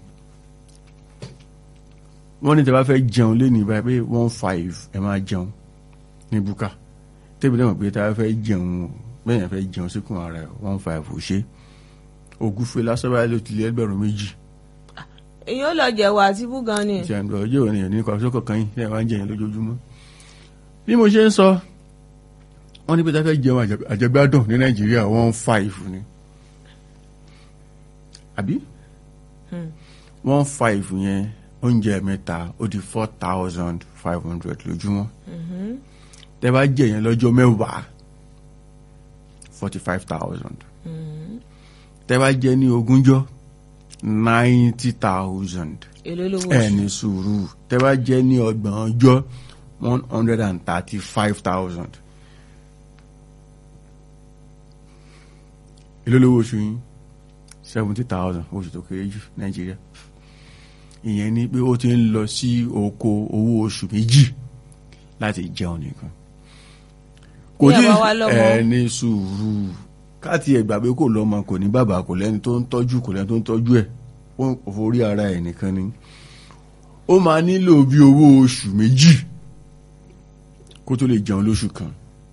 wọ́n ní tí a bá fẹ́ jẹun lé ní báyìí pé one five ẹ máa jẹun ní búkà tẹ́bi náà pé tí a bá fẹ́ jẹun bẹ́ẹ̀ yẹn fẹ́ jẹun síkùn ara ẹ̀ one five ò ṣe ògúfe lásán báyìí ló ti lé ẹgbẹ̀rún méjì èyí ó lọ jẹ̀wọ̀ àti búgan ni. ti àgbà ọjọ́ òní ẹ̀ ní kọ́sọ́ kọ̀ọ̀kan yìí ẹ̀ wá ń jẹyìn lójoojúmọ́. bí mo ṣe ń sọ wọ́n ní pé táfẹ́ jẹun àjẹgbádùn ní nàìjíríà one five ni. àbí one five yẹn oúnjẹ mẹ́ta ó di four thousand five hundred lójúmọ́. tẹ́ bá jẹ yẹn lọ́jọ́ mẹ́wàá forty five thousand. tẹ́ bá jẹ ní ogúnjọ́ ninety thousand èló lówó ẹni sùúrù tẹ́ bá jẹ́ ní ọgbọ̀n ọjọ́ one hundred and thirty five thousand èló lówó oṣù yín seventy thousand oṣù tó kéré jù nàìjíríà ìyẹn ni pé ó ti ń lọ sí oko owó oṣù méjì láti jẹun nìkan kò tí ẹni sùúrù káàtì ẹgbà pé kò lọ́mọ kò ní bàbá kò lẹ́ni tó ń tọ́jú kò lẹ́ni tó ń tọ́jú ẹ̀ ó forí ara ẹ̀ nìkan ni ó máa nílò bí owó oṣù méjì kó tó lè jẹun lóṣù kan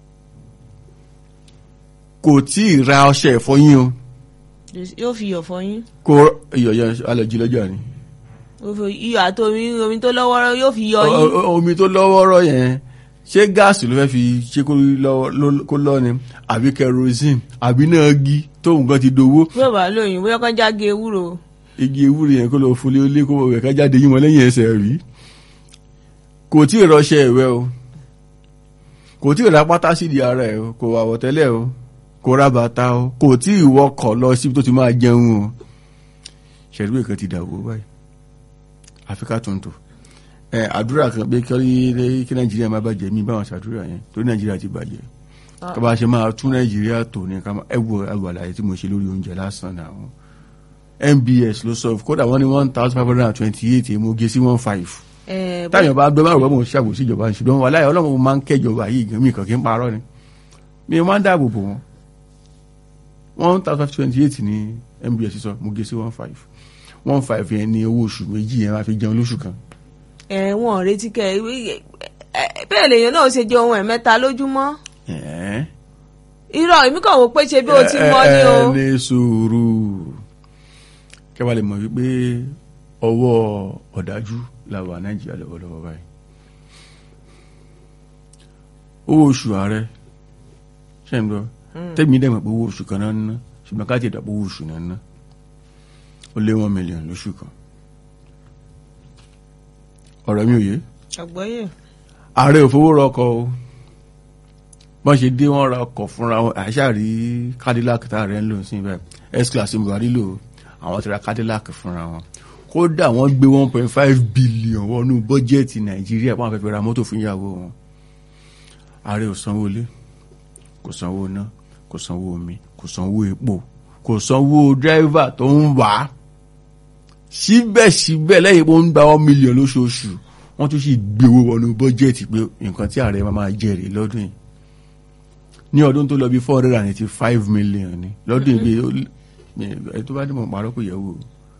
kò tí ì ra ọṣẹ ìfọyín o yóò fi iyọ̀ fọyín. kó iyọ̀ yẹn alẹ́jì lọ́jà ni. iyọ̀ àti omi omi tó lọ́wọ́rọ́ yóò fi yọ yín. omi tó lọ́wọ́rọ́ yẹn ṣé gáàsì ló fẹ́ fi ṣe kó lọ ni àbí kerosene àbí náà gí tóun kan ti dowó. bí ó bá lóyún bóyá kan jáde ewúro. igi ewúro yẹn kó lọ fúnlé olé kó wẹ̀ ká jáde yín wọn lẹ́yìn ẹsẹ̀ rí kò tí ì rọṣẹ ìwẹ̀ o kò tí ì ra pátá sídìí ara ẹ̀ o kò wà wọ̀tẹ́lẹ̀ o kò ra bàtà o kò tí ì wọkọ̀ lọ síbi tó ti máa jẹun o ṣẹ̀rú èkan ti dàwó báyìí àfikà tuntun ẹ àdúrà kan pé kí kí nàìjíríà má bàjẹ́ mi báwọn ṣàdúrà yẹn torí nàìjíríà ti bàjẹ́ Ah. ká bá ṣe máa tún nàìjíríà tò ní ká máa ẹ wo ẹ wo àlàyé tí mo ṣe lórí oúnjẹ lásán náà nbs ló sọ kódà wọ́n ní one thousand five hundred and twenty eight mo gé sí one five ẹ bó- táyọ̀ bá gbé báwo bá mo ṣàbòsí ìjọba ní ṣùgbọ́n wàláyé ọlọ́run máa ń kẹjọba yìí gan mi kàn kí n parọ́ ni mi máa ń dáàbò bò wọ́n one thousand five twenty eight ní nbs sọ mo gé sí one five one five yẹn ní owó oṣù méjì yẹn máa fi jẹun lóṣù kan ẹ wọn ò retí kẹ ẹ- ẹ- bẹ́ẹ̀ lèèyàn náà ṣe jẹ ohun ẹ̀ mẹ́ta lójúmọ́ ẹ̀ẹ́ irọ́ èmi kàn wò pé ṣe bí o ti mọ́ ni o ẹ ní sùúrù kẹwàá lè mọ̀ wípé ọwọ́ ọ̀dájú la wà nàìjíríà lọ́wọ́lọ́wọ́ báyìí owó oṣù ààrẹ ṣe ń gbọ́ tẹ́mi dẹ̀ mọ̀ pé owó oṣù kan náà ń ná ṣùgbọ́n ká ti dà pé owó oṣù náà ń ná ó lé wọn mílíọ̀nù lóṣù kan ọ̀rọ̀ mi ò yé àgbọ́yé ààrẹ ò fowó ra ọkọ̀ o bọ́n ṣe dé wọ́n ra ọkọ̀ fúnra wọn àṣàrí cadillac tá ààrẹ ń lò sí ibẹ̀ s-class buhari lò ó, àwọn ti ra cadillac fúnra wọn kódà wọ́n gbé one point five billion wọnú bọ́jẹ́ẹ̀tì nàìjíríà wọ́n fẹ́ fi ra mọ́tò fún ìyàwó wọn ààrẹ ò sanwó ilé kò sanwó iná kò sanwó omi kò sanwó epo kò sanwó dírẹ́fà tó ń wà á síbẹ̀síbẹ̀ lẹ́yìn pé ó ń gba one million lóṣooṣù wọ́n tún sì gbéwó wọnú bọ́jẹ́ẹ̀tì pé nǹkan tí ààrẹ máa máa jẹ rèé lọ́dún yìí ní ọdún tó lọ bí four hundred and eighty five million ni lọ́dún yìí bí ẹ tó bá ní mọ̀ pàrọ̀ kò yẹ̀ wò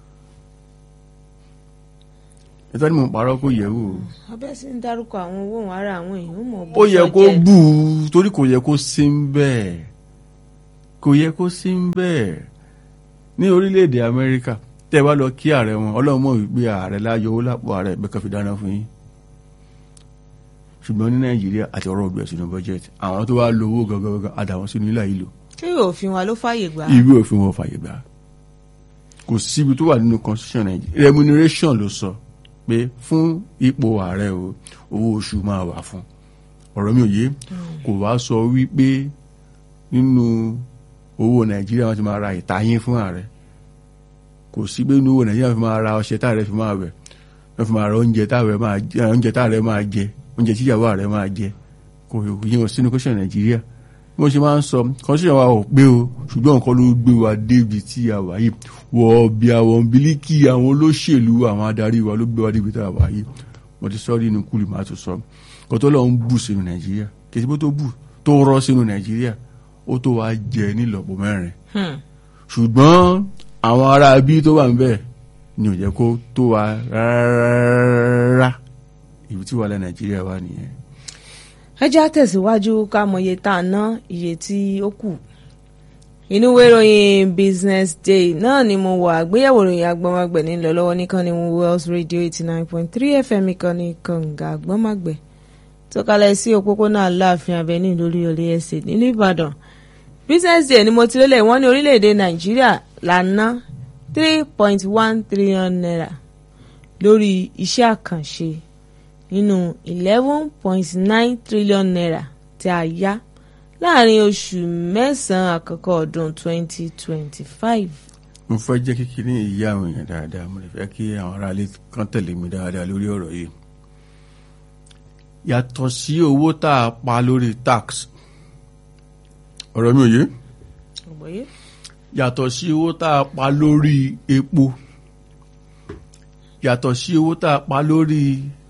ẹ tó bá ní mọ̀ pàrọ̀ kò yẹ̀ wò abẹ́ sí ń dárúkọ àwọn owó òun ara àwọn èèyàn mọ̀ bó ó yẹ sọ kó jẹ́. bù ú torí kò yẹ kó sí ń bẹ́ẹ̀ kò yẹ kó sí ń bẹ́ẹ̀ ní orílẹ̀-èdè amẹ́ríkà tẹ́ ẹ bá lọ kí ààrẹ wọn ọlọ́run mọ̀ wípé ààrẹ láyọ owó lápò ààrẹ ẹ̀gbẹ́ kan fi dáná fún yín ṣùgbọ́n ní nàìjíríà àti ọ̀rọ̀ ọ̀gbẹ̀ sínú bọ́jẹ́tì àwọn tó wá lo owó gangan àdàwọn sínú ilà yìí lò ṣé òfin wa ló fàyè gbà á? ìwé òfin wọn fàyè gbà kò síbi tó wà nínú constitution nàìjíríà remuneration ló sọ pé fún ipò ààrẹ o owó oṣù máa wà fún ọ̀rọ̀ mi ò yé kò wá sọ wípé nínú owó nàìjíríà wọn ti máa ra ìtayín fún ààrẹ kò sí pé nínú owó nàìjíríà fi máa ra ọṣẹ táàrẹ fi máa wẹ̀ wọ́n fi máa ra oúnjẹ táàrẹ máa jẹ oúnjẹ táàrẹ máa jẹ oúnjẹ tíyàwó ààrẹ máa jẹ kò yẹn ò sínú constitution nàìjíríà bí wọ́n ṣe máa ń sọ constitution wa ò pé o ṣùgbọ́n nǹkan ló gbé wa débi tí a wà yìí wọ bí àwọn bílíkì àwọn olóṣèlú àwọn adarí wa ló gbé wa débi tí a wà yìí mo ti sọ ọ́ nínú kúlì máa tún sọ kò tó lọ́ọ́ ń bù sínú nàìjíríà kì í ṣe pé tó bù tó rọ́ sínú nàìjíríà ó tó wá jẹ nílọ́pọ̀ mẹ́rin Hmm. ṣùgbọ́n àwọn ará bí tó wà ń bẹ̀ ni ò jẹ́ kó tó wa rárá ibi tí wàhálà nàìjíríà wà nìyẹn. ẹ já tẹ̀síwájú ká mọ iye tá a ná iye tí ó kù inú ìwé ìròyìn business day náà ni mo wà àgbéyẹ̀wò ìròyìn agbọ́nmágbẹ̀ nílò lọ́wọ́ nìkan ni Wells radio eighty nine point three fm nìkan ní kànga agbọ́nmágbẹ̀ tó kalẹ̀ sí òpópónà aláàfin avenue lórí olè ẹsẹ̀ nílùú ìbàdàn business day ni mo ti lélẹ̀ wọ́n ní orílẹ̀-èdè nàìjíríà là ń ná three point one trillion naira lórí iṣẹ́ àkànṣe nínú eleven point nine trillion naira tí a yá láàrin oṣù mẹ́sàn-án àkọ́kọ́ ọdún twenty twenty five. mo fẹ́ jẹ́ kékeré ìyá àwọn èèyàn dáadáa mo lè fẹ́ kí àwọn aráalé kan tẹ̀lé mi dáadáa lórí ọ̀rọ̀ yìí yàtọ̀ sí owó tá a pa lórí tax ọ̀rọ̀ mi ò yé ọ̀gbọ́yé yàtọ̀ sí owó tá a pa lórí epo yàtọ̀ sí owó tá a pa lórí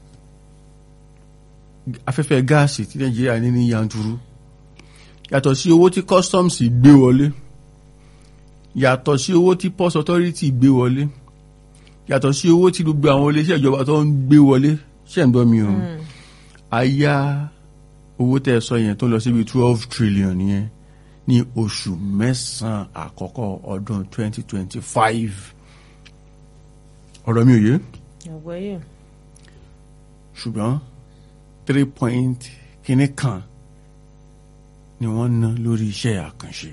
afẹ́fẹ́ gáàsì tí nàìjíríà ní ní yanturu yàtọ̀ sí owó tí customs gbé wọlé yàtọ̀ sí owó tí post authority gbé wọlé yàtọ̀ sí owó tí gbogbo àwọn iléeṣẹ́ ìjọba tó ń gbé wọlé ṣe ń gbọ́ mi o a yá owó tẹ́ ẹ sọ yẹn tó lọ síbi twelve trillion yẹn ní oṣù mẹ́sàn-án àkọ́kọ́ ọdún twenty twenty five ọ̀rọ̀ mi ò yé ọ̀gbọ́yé ṣùgbọ́n three point kìíní kan ni wọ́n ná lórí iṣẹ́ àkànṣe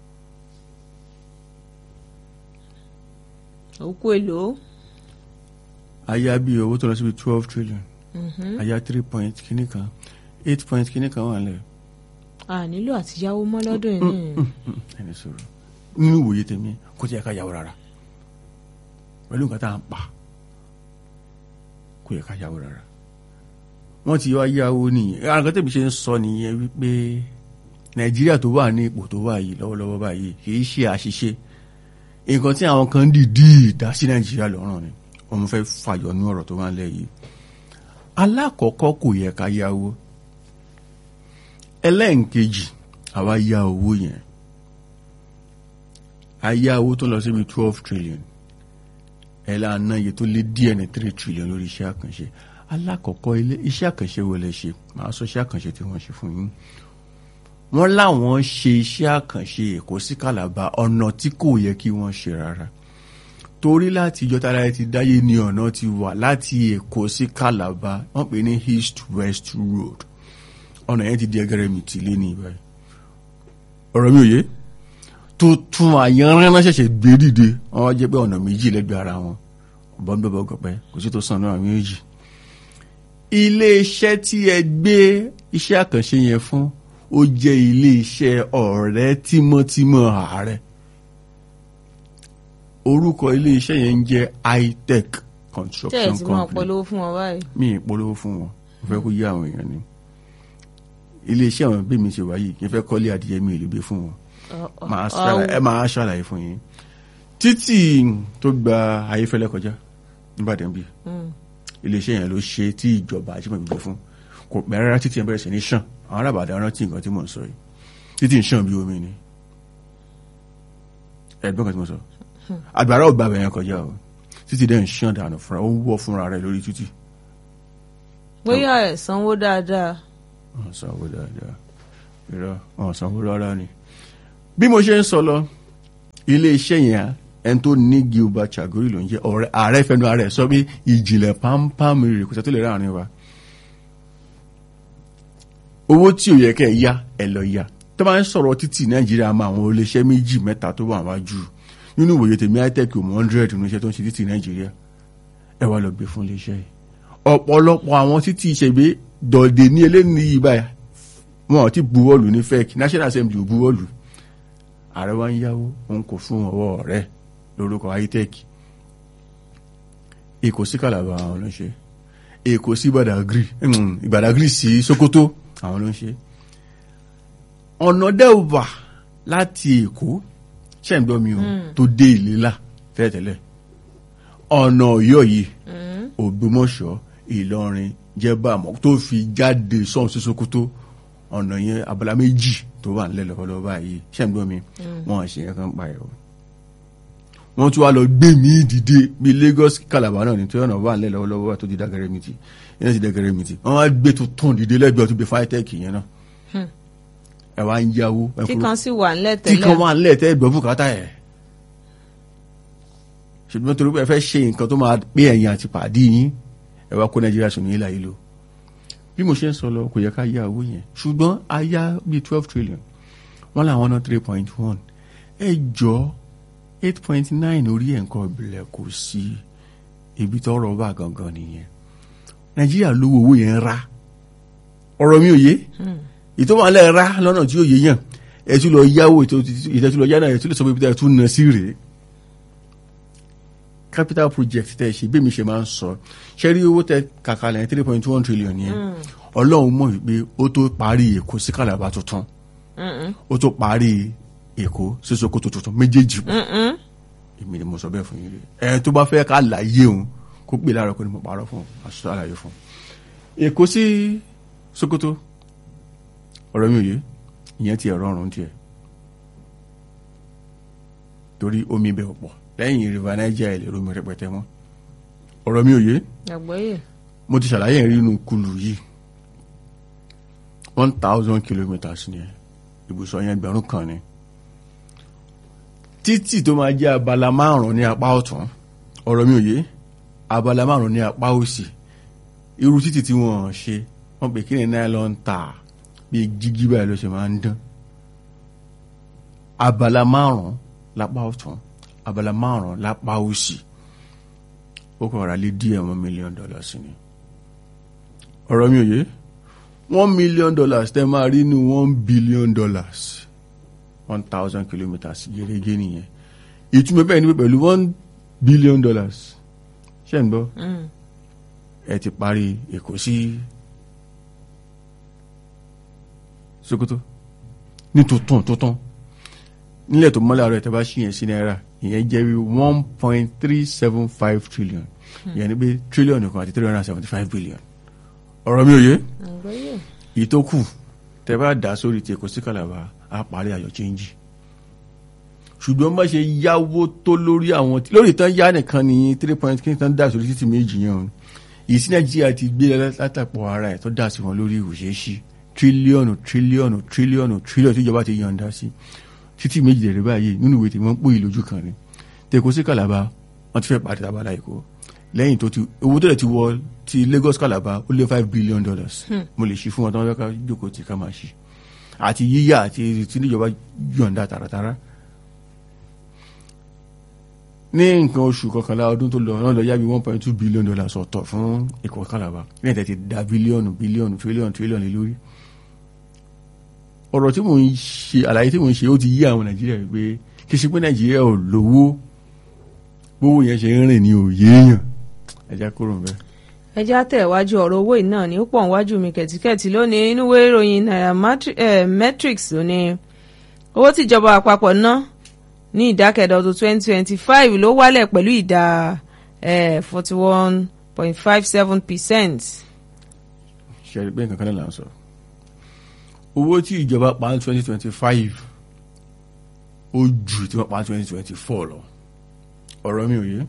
òkú èlò a yá bí owó tó lọ síbi twelve trillion a yá three point kìíní kan eight point kìíní kan wà lẹ́yìn. a nílò àti yáwó mọ́ lọ́dún yìí ní ẹni sọ̀rọ̀ nínú ìwòye tèmi kò tí ẹ ká yàwó rárá pẹ̀lú nǹkan tá à ń pa kò yẹ ká yáwó rárá wọ́n ti wá yáwó nìyẹn àwọn nǹkan tẹ̀mí ṣe ń sọ nìyẹn wípé nàìjíríà tó wà ní ipò tó wà yìí lọ́wọ́lọ́wọ́ báyìí kì í ṣe àṣìṣe nǹkan tí àwọn kan dìídì dá sí nàìjíríà lọ́rùn ni wọ́n fẹ́ fàyọ ní ọ̀rọ̀ tó wà nílẹ̀ yìí alákọ̀ọ́kọ́ kò yẹ ká yáwó ẹlẹ́ǹkejì àwa yá owó yẹn a yá owó tó lọ síbi twelve trillion ẹ lànà iye tó lé díẹ̀ ní three trillion lórí iṣẹ́ àkànṣe alákọ̀ọ́kọ́ ilé iṣẹ́ àkànṣe wo lẹ ṣe màá sọ iṣẹ́ àkànṣe tí wọ́n ṣe fún yín wọ́n láwọn ṣe iṣẹ́ àkànṣe èkó sí kàlàbà ọ̀nà tí kò yẹ kí wọ́n ṣe rárá torí láti ìjọ tára ẹ ti dáyé ni ọ̀nà ti wà láti èkó sí kàlàbà wọ́n pè ní east west road ọ̀nà yẹn ti di ẹgẹrẹ mi tì lé ní ìbáyìí ọ̀rọ̀ mi ò yé tuntun àyànrán náà ṣẹ̀ṣẹ̀ gbé dìde wọ́n jẹ́ pé ọ̀nà méjì lẹ́gbẹ̀ẹ́ ara wọn bọ́ńdọ́bọ̀ gọ̀pẹ́ kò sí tó sàn náà méjì ilé-iṣẹ́ tí ẹ gbé iṣẹ́ àkànṣe yẹn fún ó jẹ́ ilé-iṣẹ́ ọ̀rẹ́ tímọ́tímọ́ ààrẹ orúkọ ilé-iṣẹ́ yẹn ń jẹ́ itech tẹ́ ẹ̀ construction tí wọ́n company polówó fún wọn báyìí. mi ì polówó fún wọn mo fẹ́ kó yé àwọn èèyàn ni ilé-iṣẹ́ àwọn bí mi ṣe wáyé kí n fẹ́ kọ́lé adìyẹ mi ìlú gbé fún wọn Ọ- ọ- máa ọ- ṣàlàyé ẹ máa ṣàlàyé fún yín títì tó gba ayéfẹ́lẹ́ kọjá nígbàdàn bíi Mm. iléeṣẹ́ yẹn ló ṣe tí ìjọba ajímọ̀ gbígbé fún kò pẹ́ rárá títì yẹn bẹ̀rẹ̀ sí ní ṣàn àwọn arábàdà rántí nǹkan tí mò ń sọ yìí títì ń ṣàn bí omi ni ẹ̀gbọ́n kan tí mo sọ àgbàrá ò gbàgbẹ́ yẹn kọjá o títì dẹ̀ ń ṣàn dànù fúnra ó ń wọ́ fúnra rẹ̀ lórí títì bóyá ẹ̀ sanwó dáadáa. wọ́n sanwó dáadáa irọ́ wọ́n sanwó rárá ni bí mo ṣe ń sọ lọ iléeṣẹ́ yẹn ẹni tó ní Gilbert Chagori ló ń jẹ́ ọ̀rẹ́ ààrẹ fẹnu ààrẹ sọ pé ìjìnlẹ̀ pampam rèé kò sẹ́ tó lè ráàrin wa owó tí ò yẹ kẹ́ ẹ yá ẹ lọ yá tó máa ń sọ̀rọ̀ títì Nàìjíríà máa àwọn iléeṣẹ́ méjì mẹ́ta tó wà wájú nínú ìwòye tèmi itec ò mọ hundred nínú iṣẹ́ tó ń ṣe títì Nàìjíríà ẹ wá lọ gbé fún iléeṣẹ́ yìí ọ̀pọ̀lọpọ̀ àwọn títì ìṣègbè dọ̀dẹ̀ ní eléyìí yìí báyìí wọn ò ti buwọ́lù ní fẹ́ẹ̀kì National Assembly ò buwọ́lù ààrẹ wa ń yáwó òun kò fún ọwọ́ rẹ̀ lórúkọ itec èkó sí kàlàbà àwọn ló ń ṣe èkó sí Badagry mm, Badagry sí Sokoto àwọn ló ń ṣe ọ̀nà dẹ́wà láti èkó ṣẹ́ǹgbọ́n mi ò tó dé ìlélà tẹ́lẹ̀tẹ́lẹ̀ ọ̀nà ọ̀yọ́ yìí Ògbómọ̀ṣọ́ Ìlọrin jẹ́bàmọ́ tó fi jáde sọ́hún sí Sokoto ọ̀nà yẹn abala méjì tó wà nílẹ̀ lọ́wọ́lọ́wọ́ báyìí ṣẹ́ǹgbọ́n mi wọ́n ṣe yẹn kan pa ẹ̀ o wọ́n tún wá lọ gbé mi dìde bí Lagos Calabar náà ní tí ọ̀nà wà nílẹ̀ lọ́wọ́lọ́wọ́ tó di dàgẹ́rẹ́ mi ti yẹn ti dàgẹ́rẹ́ mi ti wọ́n wá gbé tuntun dìde lẹ́gbẹ̀ẹ́ tó gbé fáìtẹ́ẹ̀kì yẹn náà ẹ wá ń yáwó ẹ tí fún kan sì wà ńlẹ̀ tí kan tẹ́lẹ̀. wà nílẹ̀ tẹ́ gbọ́ bùkátà ẹ̀ ṣùgbọ́n torí pé ẹ fẹ́ ṣe nǹkan tó máa pé ẹ̀yìn àti pàdé yín ẹ wá kó Nàìjíríà sùn ní ilà yìí lò bí mo ṣe ń sọ lọ kò yẹ ká yá owó yẹn ṣùgbọ́n a yá bíi twelve trillion wọ́n làwọn ná three point one ẹ jọ eight point nine orí ẹ̀ nǹkan ìbílẹ̀ kò sí ibi tọ́rọ̀ bá gangan nìyẹn Nàìjíríà lówó owó yẹn rà ọ̀rọ̀ mi ò yé ìtọ́wọ́lẹ̀ rà lọ́nà tí ó yé yàn ẹ tún lọ yáwó ìtẹ́tún lọ yá náà ẹ tún lè sọ pé ibi tẹ́ ẹ tún nà sí rèé capital project tẹ́ ẹ ṣe bí mi ṣe máa ń sọ ṣe rí owó tẹ́ kàkà lẹ́yìn three point one trillion yẹn ọlọ́run mọ̀ wípé ó tó parí èkó sí kàlàbà tuntun ó tó parí èkó sí Sókótó tuntun méjèèjì pọ̀ èmi ni mo sọ bẹ́ẹ̀ fún yín rí ẹ tó bá fẹ́ ká láyé òun kó pè láàárọ̀ kó ní mo parọ́ fún un aṣọ àlàyé fún un èkó sí Sókótó ọ̀rọ̀ mi ò yé ìyẹn ti ẹ̀rọ ọ̀run tiẹ̀ torí omi ibẹ̀ ò pọ̀ lẹ́yìn river Niger ẹ̀ lè romi rẹpẹtẹ mọ́ ọ̀rọ̀ mi ò yé àgbọ́yé. mo ti ṣàlàyé ìrìn inú kulu yìí one thousand kilometres ni ẹ ibùsọ̀ yẹn ẹgbẹ̀rún kan ni títì tó máa jẹ́ abala márùn-ún ní apá ọ̀tún ọ̀rọ̀ mi ò yé abala márùn-ún ní apá òsì irú títì tí wọ́n ṣe wọ́n pè kí ni nylon tar bí jígí báyìí ló ṣe máa ń dán abala márùn-ún lápá ọ̀tún abala márùn-ún lápá òsì ó kọ̀ ra lé díẹ̀ one million dollars ni ọ̀rọ̀ mi ò yé one million dollars tẹ́ máa rí ní one billion dollars one thousand kilometres gẹ́gẹ́ nìyẹn ìtumọ̀ bẹ́ẹ̀ ni pé pẹ̀lú one billion dollars ṣé ń gbọ́ Mm. ẹ ti parí èkó sí sokoto ní tuntun tuntun nílẹ̀ tó mọ́lẹ̀ àárọ̀ ẹ̀ tẹ́ bá ṣí yẹn sí náírà ìyẹn jẹ́ bí one point three seven five trillion ìyẹn ni pé trillion kan àti three hundred and seventy five billion ọ̀rọ̀ mi ò yé àgbọ́yé èyí tó kù tẹ́ bá dà sórí ti èkó sí kàlàbà á parí ayọ̀ chẹ́ńjì ṣùgbọ́n bá ṣe yáwó tó lórí àwọn lórí tán yá nìkan ní three point kí n tán dà sórí títì méjì yẹn o ìyí sí nàìjíríà ti gbé látàpọ̀ ara ẹ̀ tó dà sí wọn lórí ìwòṣẹ́ṣí tírílíọ̀nù tírílíọ̀nù tírílíọ̀nù tírílíọ̀nù tí ìjọba ti yọ̀ǹda sí títí méjì dẹ̀rẹ̀ báyìí nínú ìwé tí wọ́n ń pòyì lójú kan ni tẹ̀kọ́ sí kàlàbà wọ́n ti fẹ́ pàdé tabala èkó lẹ́yìn tó ti owó tó lẹ̀ ti wọ ti Lagos kàlàbà ó lé five billion dollars mo lè ṣí fún wọn tí wọ́n fẹ́ ká jókòó tí ká máa ṣí àti yíyá àti tí níjọba yọ̀ǹda tààràtàrà ní nǹkan oṣù kọkànlá ọdún tó lọ náà lọ yá bí one point two billion dollars ọ̀tọ̀ fún èkó kàlàbà ní ẹ̀tẹ̀ ti da bílíọ̀nù bílíọ̀nù tírílíọ̀nù tírílíọ̀nù lé lórí ọ̀rọ̀ tí mò ń ṣe àlàyé tí mò ń ṣe ó ti yí àwọn nàìjíríà wípé kí ṣe pé nàìjíríà ò lówó gbówó yẹn ṣe ń rìn ní òye èèyàn ẹja kúrò ń bẹ. ẹjẹ́ àtẹ̀wájú ọ̀rọ̀ owó yìí náà ni ó pọ̀ níwájú mi kẹ̀tíkẹ̀tí lónìí inú ìwé ìròyìn nairametrics ló ní owó tíjọba àpapọ̀ ná ní ìdákẹ́dọ̀ ọdún twenty twenty five ló wálẹ̀ pẹ̀lú ìdá forty one point five seven percent. ṣe é pé nǹkan kan náà là ń sọ owó tí ìjọba pa ní twenty twenty five ó ju tí wọ́n pa ní twenty twenty four lọ ọ̀rọ̀ mi ò yé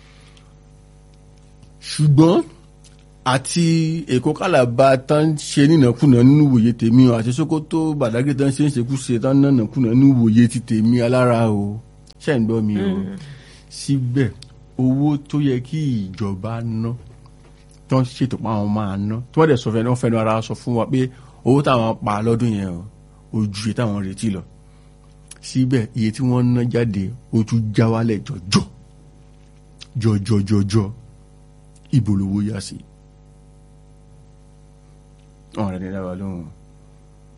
ṣùgbọ́n àti èkó kálàbà tán ṣe nínàkúnà nínú ìwòye tèmi o àti Sókótó Bàdágìrì tán ṣe ń ṣekúṣe tán nánàkúnà nínú ìwòye ti tèmi alára o ṣe ń gbọ́ mi o síbẹ̀ owó tó yẹ kí ìjọba ná tó ń ṣètò pa àwọn máa ná tí wọ́n dẹ̀ sọ fẹ́ ní wọ́n fẹ́ ní ara sọ fún wa pé owó táwọn pa lọ́dún yẹn o ó ju iye táwọn retí lọ síbẹ̀ iye tí wọ́n ná jáde ó tún já wálẹ̀ jọjọ jọjọjọjọ ibo lówó yá sí ọ̀rẹ́ ní dábàá lóhùn